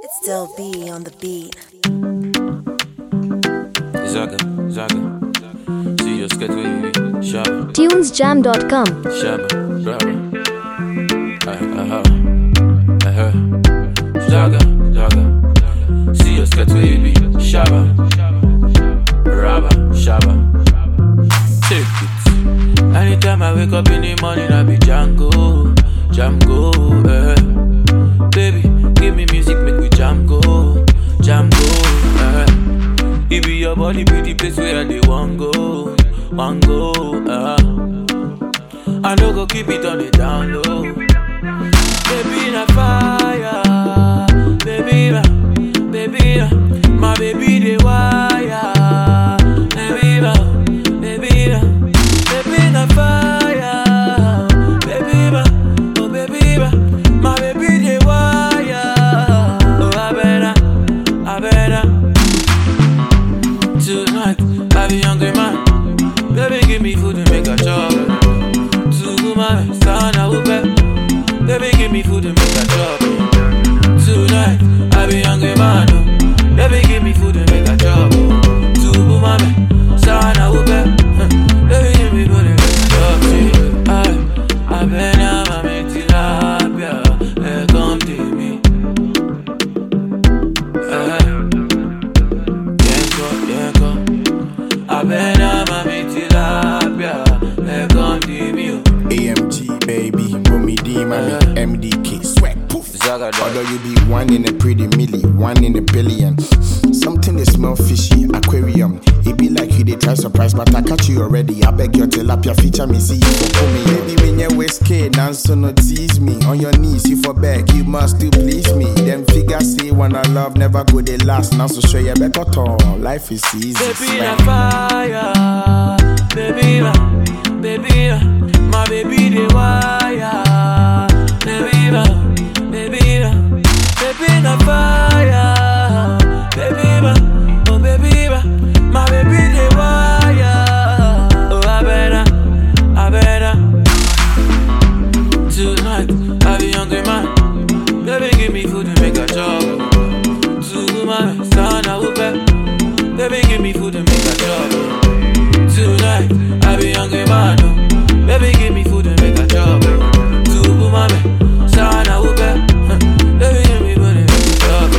It's still B on the beat. Zaga, Zaga. See your skate baby. Shabba, tunesjam.com Shabba, Brabba. Uh, uh-huh. Uh-huh. Zaga, Zaga. See your skate baby. Shabba, Rabba, Shabba. Take it. Anytime I wake up in the morning, I be Django, Django, eh. Baby, give me music, make we jam go, jam go, eh. It be your body, be the place where they want go, want go, uh. I no go keep it on the down low. Baby na fire, baby na, baby na, my baby the wire, baby na, baby na, baby na fire, baby na, oh baby na, my baby the wire, oh I better, I better. Tonight, I be hungry man. Baby, give me food and make a chop. To my son, I will bet. Baby, give me food and make a chop. Tonight, I be hungry man. oh. Baby, give me food and make a chop. To my son, I will bet. Baby, give me food and make a chop. See, I, I been out my tilapia. Hey, come to me. Eh. Yenko, yenko Abena mami tilapia Ekon di mi o AMG baby, Bumi D, mommy, Uh-huh. MDK, sweat, poof. Zaga Although you be one in a pretty milli, one in a billion. Something they smell fishy, aquarium. It be like you they try surprise, but I catch you already. I beg your tilapia feature me, see you for pull me. Baby, when you whiskey, dance so no tease me. On your knees, you for beg, you must still please me. Them figures say when I love never go they last. Now so show you better tone. Life is easy. Baby na swag. fire Baby na, baby na My baby the wire Baby na, baby na Baby na fire Baby na, oh baby na My baby the wire Oh I better, I better Tonight, I be hungry man Baby give me food and make a chop To my son I will bet Baby, give me food and make a job. Tonight, I be hungry man. oh. Baby, give me food and make a job. To mama, son, I will bet. Baby, give me food and make a job.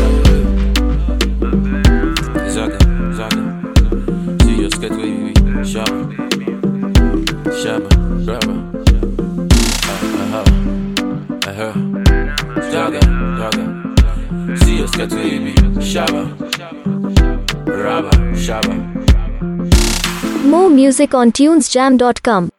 Zaga, zaga. See your skate baby. Shabba, shabba, grabba. Uh, uh-huh, uh-huh. Zaga, zaga. See your skate baby. Shabba. Rabba, Shabba. more music on tunesjam.com